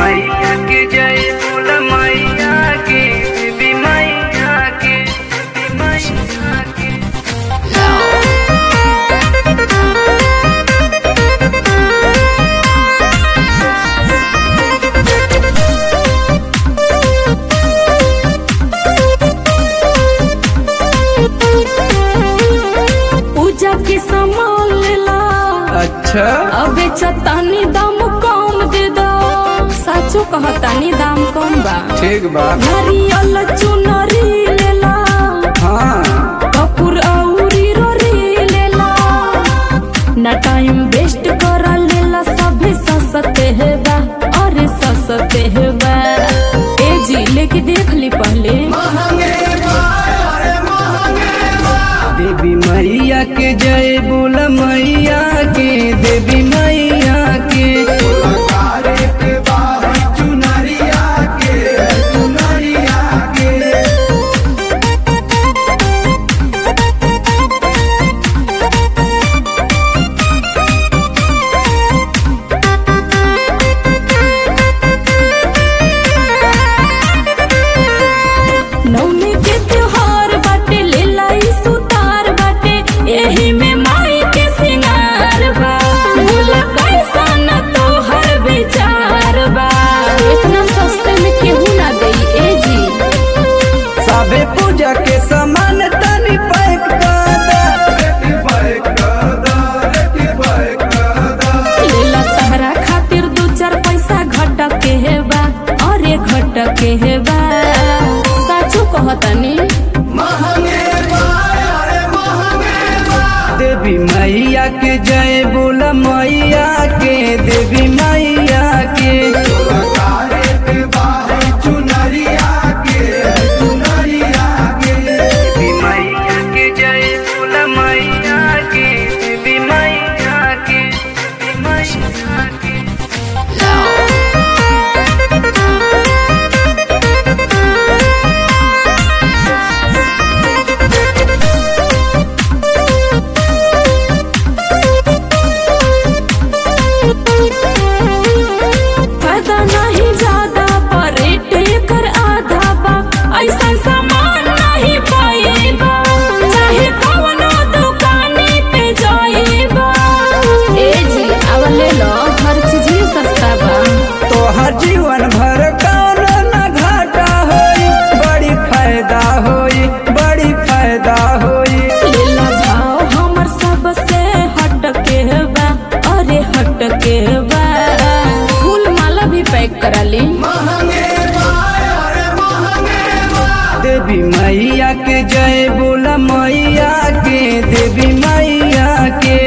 मैया के जय बोल मैया के देवी मैया के देवी मैया के पूजा के सामान लेला अच्छा अबे चतानी दाम कम दे दो साचो कहतानी दाम कम बा ठीक बा हरियल चुनरी लेला हाँ कपूर औरी रोरी लेला ना टाइम वेस्ट करा लेला सभे सस्ते है बा अरे सस्ते है बा ए जी लेके देख ली पहले देवी मैया के जय बोल मैया के देवी मैया के नवमी के त्योहार बाटे लेला ई सुतार बाटे एही में माई के सिंगार बा भूला कैसा न तोहर विचार बा इतना सस्ते में केहू ना देई ए जी सबे पूजा के सामान तनी पैक लेला तहरा खातिर दू चार पैसा घट के है बा अरे घट के है बा साचो कहतनी देवी मैया के जय बोल मैया के देवी मैया के देवी मैया के जय बोल मैया के देवी मैया के देवी मैया के फायदा नहीं ज्यादा पर रेट एकर आधा बा ऐसा सामान नहीं पाएबा चाहे कवनो दुकाने पे जाएबा ए जी अब ले लो हर चीज ही सस्ता बा तोहर जीवन भर कौनो न घाटा होई बड़ी फायदा होई बड़ी फायदा होई ले लो भाव हमर सबसे हट के बा अरे हट के बा फूल माला भी पैक करा ली देवी मैया के जय बोला मैया के देवी मैया के